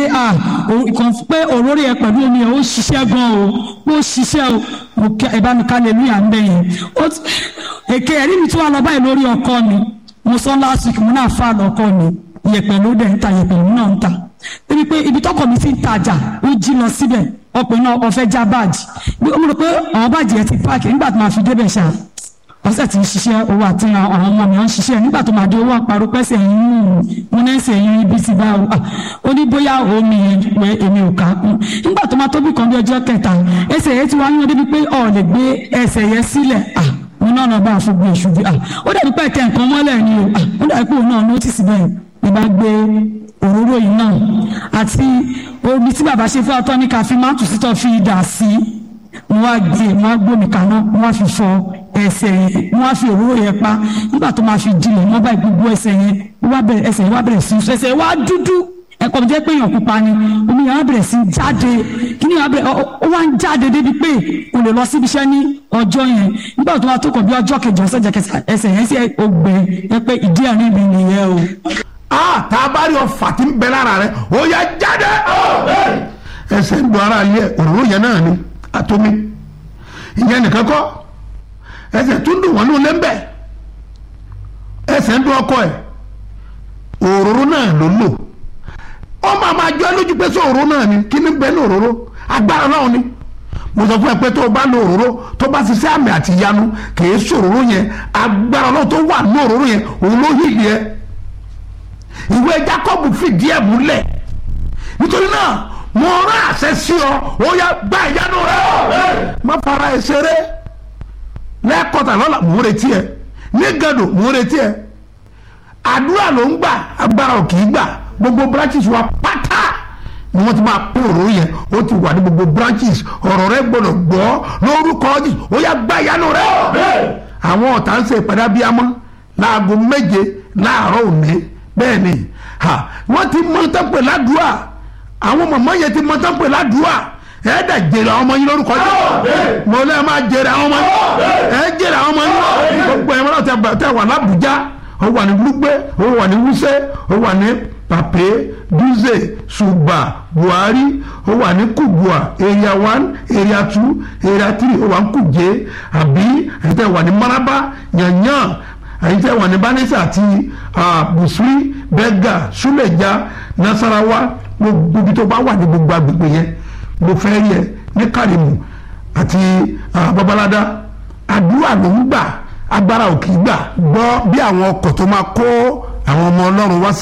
à kàn pé òróró yẹn pẹ̀lú omi yẹn ó ṣiṣẹ́ gan o ó ṣiṣẹ́ o mo kí ẹ bá mi ká lè lóyà ń bẹ̀ yẹn ó ti èké ẹ̀rí mi tí wàá lọ báyìí lórí ọkọ mi mo sọ last week mo náà fà lọkọ mi yẹ̀pẹ̀ ló dẹ̀ ń ta yẹ̀pẹ̀ ló náà ń ta débi pé ibi tọkọ mi ti ń tajà ó jí lọ síbẹ̀ ọkùnrin náà ọfẹ́ já báàjì bí mo rò pé àwọn báàjì yẹn ti páàkì nígbà tó máa fi débẹ̀ ṣáà ọsẹ tí ń ṣiṣẹ́ owó àti àwọn ọmọ mi ń ṣiṣẹ́ nígbà tó máa di owó àparò pẹ́sẹ̀ yín mú mo náà ṣe yín ibi ti bá o ó ní bóyá omi yẹn wẹ èmi ò ká kún nígbà tó máa tóbi kan bí ọjọ́ kẹta ẹsẹ̀ yẹn ti wá yín débi pé ọ̀ lè gbé ẹsẹ̀ yẹn sílẹ̀ mo náà lọ bá a fún gbé ìṣubú ó dàbí pé ẹ̀kẹ́ nǹkan mọ́lẹ̀ ni o ó dàbí pé òun náà nọ́tìsì bẹ́ẹ̀ ni bá gbé òróró yìí náà àti omi tí bàbá ṣe fẹ́ ọtọ́ ní ká fi máa tù sítọ́ fi dà sí mo wá gbé mo wá gbómi kaná mo wá fi fọ ẹsẹ̀ yẹn mo wá fi òróró yẹn pa nígbà tó máa fi dilẹ̀ mo bá gbogbo ẹsẹ̀ yẹn wá bẹ̀rẹ̀ ẹsẹ̀ yẹn wá bẹ̀rẹ̀ sí ẹsẹ̀ yẹn wá dúdú ẹ̀kọ́ mi jẹ́ pé èèyàn pupa ni omi yẹn wá bẹ̀rẹ̀ sí jáde kíní yẹn wá bẹ̀rẹ̀ ó wá ń jáde débi pé kò lè lọ síbi iṣẹ́ ní ọjọ́ yẹn nígbà tó wá tó kàn bí ọjọ́ kejì ọ̀sẹ̀ jẹ́ kẹsà ẹsẹ̀ yẹn sí ògbẹ́ ẹ pé ìdí àárín mi nìyẹn o. a tá a bá rí ọfà tí ń bẹ lára rẹ ó yẹ jáde ẹsẹ̀ ń dùn ara yẹ òróró yẹn náà ni àtomi ìyẹn nìkan kọ́ ẹsẹ̀ tún dùn wọ́n ní olé ń bẹ̀ ẹsẹ̀ ń dùn ọkọ ẹ̀ òróró náà ló lò ó máa máa jọ ẹ́ lójú pé sọ òróró náà ni kí ni bẹ́ẹ̀ ní òróró agbára náà ni mo sọ fún ẹ pé tó o bá lo òróró tó bá ṣiṣẹ́ àmì àti ìyanu kìí sòróró yẹn agbára náà tó wà ní òróró yẹn òun ló yìí yẹ ìwé Jákọ́bù fìdí ẹ̀ múlẹ̀ nítorí náà mo rán àṣẹ sí ọ ó yá gba ìyanu rẹ má fara ẹ ṣeré lẹ́ẹ̀kọ́tà lọ́la mò ń retí ẹ ní gàdò mò ń retí ẹ àdúrà ló ń gbà agbára ò kì í gbà gbogbo branches wa pátá ni wọ́n ti máa pín òróró yẹn ó ti wà ní gbogbo branches ọ̀rọ̀ rẹ gbọ́dọ̀ gbọ́ lórúkọ Jésù ó yá gba ìyanu rẹ àwọn ọ̀tá ń ṣe ìpàdé abiyamọ láago méje láàárọ̀ òní bẹ́ẹ̀ ni wọ́n ti mọ tẹ́pẹ̀ ládùúà àwọn mọ̀mọ́ yẹn ti mọ tẹ́pẹ̀ ládùúà ẹ dẹ jèrè àwọn ọmọ yín lórúkọ jẹ mo lẹ máa jèrè àwọn ọmọ yín ẹ jèrè àwọn ọmọ yín gbogbo ẹ mọ́tò tẹ wà lábùjá ó wà ní gbúgbé ó wà ní wúsẹ́ ó wà ní pàpé dúzè ṣùgbà buhari ó wà ní kubua area one area two area three ó wà ní kùjé àbí ẹ̀yin tẹ wà ní maraba yanyan ẹ̀yin tẹ wà ní banisa àti busuri bẹ́gà suleja nasarawa gbogbo ibi tó bá wà ní gbogbo agbègbè yẹn mo fẹ́ rí ẹ ní kárìmù àti babalada àdúrà ló ń gbà agbára ò kì í gbà gbọ́ bí àwọn ọkọ̀ tó máa kó àwọn ọmọ ọlọ́run wá sí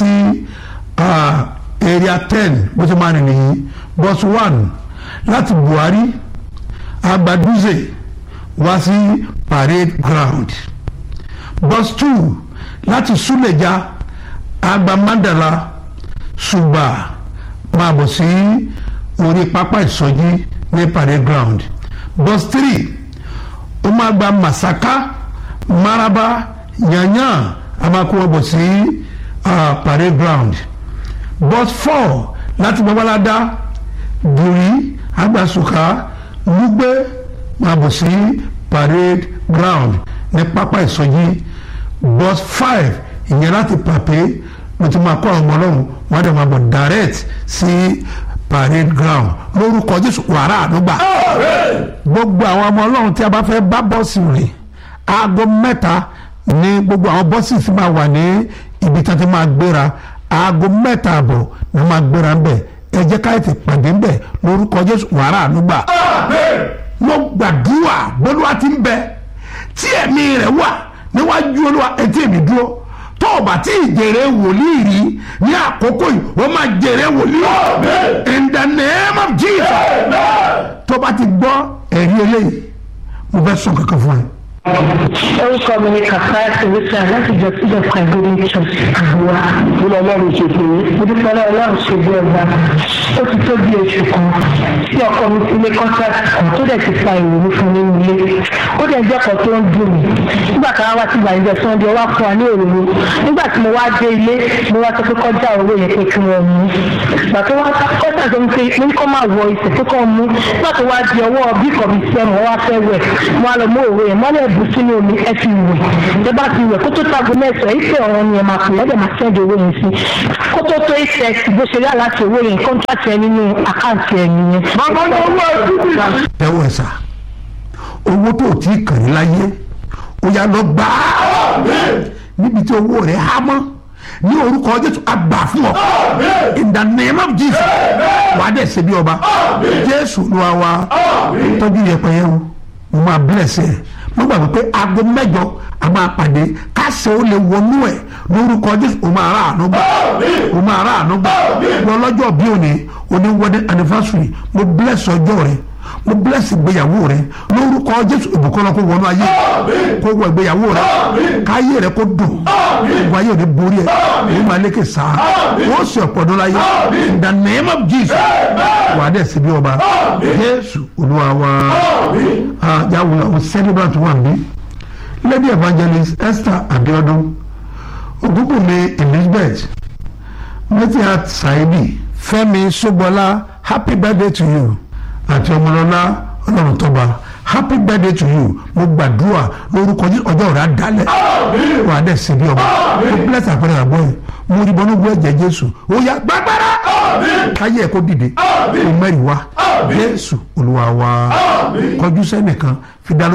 area ten bó ṣe máa rìn nìyí bus one láti buhari agbaduze wá sí parade ground bus two láti suleja agbamandala suba máa bọ̀ sí. Si, orí pápá ìsọjí ní parade ground bus three ó máa gba masaka maraba yanyan a máa kó wọn bọ̀ sí uh, parade ground bus four láti babalada buri agbasuka lugbe máa bọ̀ sí parade ground ní pápá ìsọjí bus five ìyẹn láti pàpé ló ti máa kó àwọn ọmọ ọlọ́run wọ́n á dẹ̀ máa bọ̀ direct sí parade ground lórúkọ jésù wàrà àdúgbà gbogbo àwọn ọmọ ọlọ́run tí a bá fẹ́ bá bọ́ọ̀sì rìn aago mẹ́ta ní gbogbo àwọn bọ́ọ̀sì tí máa wà ní ibi tí wọ́n ti máa gbéra aago mẹ́ta àbọ̀ ni wọ́n máa gbéra ń bẹ̀ ẹ jẹ́ ká ètè pàdé ń bẹ̀ lórúkọ jésù wàrà àdúgbà mo gbàdúrà bólúwa ti ń bẹ tí ẹ̀mí rẹ̀ wà níwájú olúwa ẹ̀ tí èmi dúró tó o bá tí ì jèrè wòlíì rí ní àkókò yìí o máa jèrè wòlíì in the name of Jesus tó o bá ti gbọ́ ẹ̀rí eléyìí mo fẹ́ sọ kankan fún ẹ. orúkọ mi ni kàfáyà sèwéṣà láti jọ síjọ kàgbélé church àbúrò. kí ló ọlọ́run ṣe fún yín. mo dúpẹ́ lọ́wọ́ ọlọ́run ṣe bí ọba ó ti tó bí oṣù kan tí ọkọ mi ti lé contract kan tó dẹ̀ ti fa ìrònú fún nínú ilé ó dẹ̀ jẹ́ ọkọ̀ tó ń dùn mí nígbà kan wá sí ìgbàlejò sunday wá fún wa ní òróró nígbà tí mo wá dé ilé mo wá sọ pé kọjá owó yẹn pé kí wọ́n mú ìgbà tó wá kọ́tà sọ pé mo ní kó máa wọ ìṣẹ̀ tó kàn mú nígbà tó wá di ọwọ́ bí kò bí sẹ́ mo wá fẹ́ wẹ̀ mo á lọ mú òwe yẹn mọ́lẹ̀ bù sínú omi ẹ fi wẹ̀ tó bá ti wẹ̀ kó tó tago mẹ́sàn-án ìfẹ́ ọ̀rọ̀ ni ẹ máa pè ẹ́ dẹ̀ máa sẹ́ndì owó yẹn sí kó tó tó ìṣẹ̀ bó ṣe rí àláti owó yẹn kọ́ńtàtì ẹ nínú àkáǹtì ẹ nìyẹn. bàbá ní owó ẹ̀dúgbì. tẹ́wọ̀ ẹ̀ sà owó tó ti kàn ní láyé ó yá lọ gbà á níbi tí owó rẹ̀ há mọ́ ní orúkọ jésù àgbà fún ọ in the name of jesus wàá dẹ̀ ṣe bí ọba jésù ló wá wá tọ́jú yẹpẹ yẹn o mo máa bless ẹ mo gbàgbọ́ pé aago mẹ́jọ a máa pàdé káṣẹ ó lè wọnú ẹ lórúkọ jésù o máa rà àánú gbà o máa rà àánú gbà wọ́n lọ́jọ́ bí òní òní wedding anniversary mo bless ọjọ́ rẹ mo bless ìgbéyàwó rẹ lórúkọ jésù ìbùkún lọ kó wọnú ayé kó wọ ìgbéyàwó rẹ káyé rẹ kó dùn gbogbo ayé òní borí ẹ òun máa lékè sáà wọ́n sì ọ̀pọ̀dún láyé in the name of jesus wà á dẹ̀ sí bí ọba jésù olúwa wa yàwó àwọn celebrant wà bí lady evangelist esther abiodun ogunbunmi elizabeth metiat saidi fẹ́mi sogbọlá happy birthday to you àti ọmọlọ́lá ọlọ́run tọ́ba happy birthday to you mo gbàdúrà lórúkọ ọjọ́ rẹ̀ àdálẹ̀ wà á dẹ̀ sí bí ọba mo bless àpẹẹrẹ àgbọ̀ yìí mo rí bọ́nú gbọ́ ẹ̀jẹ̀ jésù ó yá gbàgbára káyé ẹ̀ kó dìde kó mẹ́rin wá jésù olúwa wa kọjú sẹ́nìkan fi dá lójú.